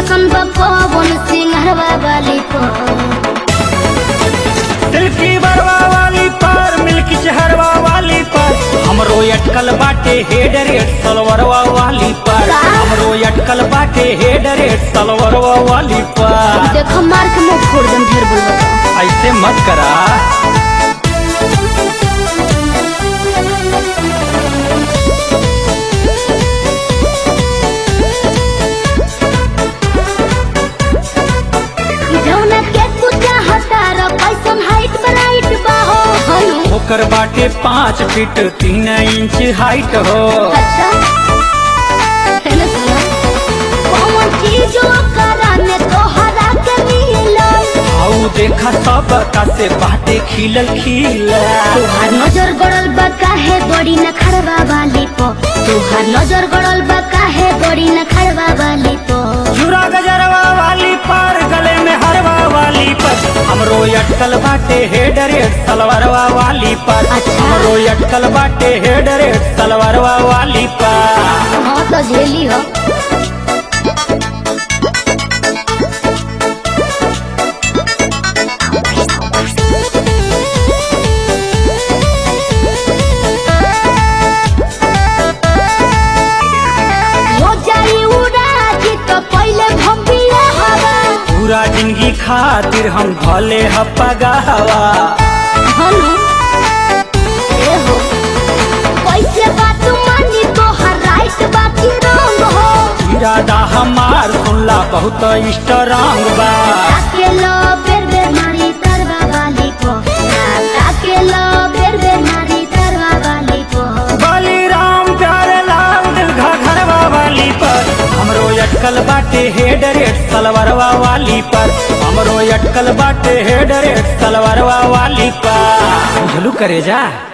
पसंद बा पवन सिंहरवा वाली पर सिल्की बरवा वाली पर मिल्की चहरवा वाली पर हमरो अटकल बाटे हेड रेट सलवरवा वाली पर हमरो अटकल बाटे हेड रेट सलवरवा वाली पर देख मार के मुंह फोड़ दम ढेर बोलबा तो। ऐसे मत करा जौना के पूजा हतार कैसन हाइट ब्राइट बा हो हनु ओकर बाटे पाँच फीट तीन इंच हाइट हो अच्छा है ना सुना कौन चीज ओकरा में तोहरा के मिलल आऊ देखा सब का से बाटे खिलल खिला तोहार नजर गड़ल बा काहे बड़ी न खड़वा वाली पो तोहार नजर गड़ल बा काहे बड़ी न खड़वा वाली पो चूड़ा गजरवा वाली पर गले में हरवा वाली पर हमरो अटकल बाटे हेड रेट सलवारवा वाली पर अच्छा। हमरो अटकल बाटे हेड रेट सलवारवा वाली पर हाँ तो झेली हो हो जाई उड़ाजी तो पहले भम्बिया हवा पूरा जिंदगी खातिर हम भले हपगावा हनु ए हो कैसे बात मानी तोहार राइट बाकी रंग हो इरादा हमार सुनला बहुत स्ट्रांग बा ताके लो बेर बेर मारी तरवा वाली को ताके लो बेर बेर मारी तरवा वाली को बलिराम प्यारे लाल दिल घरवा वाली पर हमरो अटकल बाटे हेड रेट सलवारवा वाली पर हमरो अटकल बाटे हेड रेट सलवारवा वाली पर झलू करे जा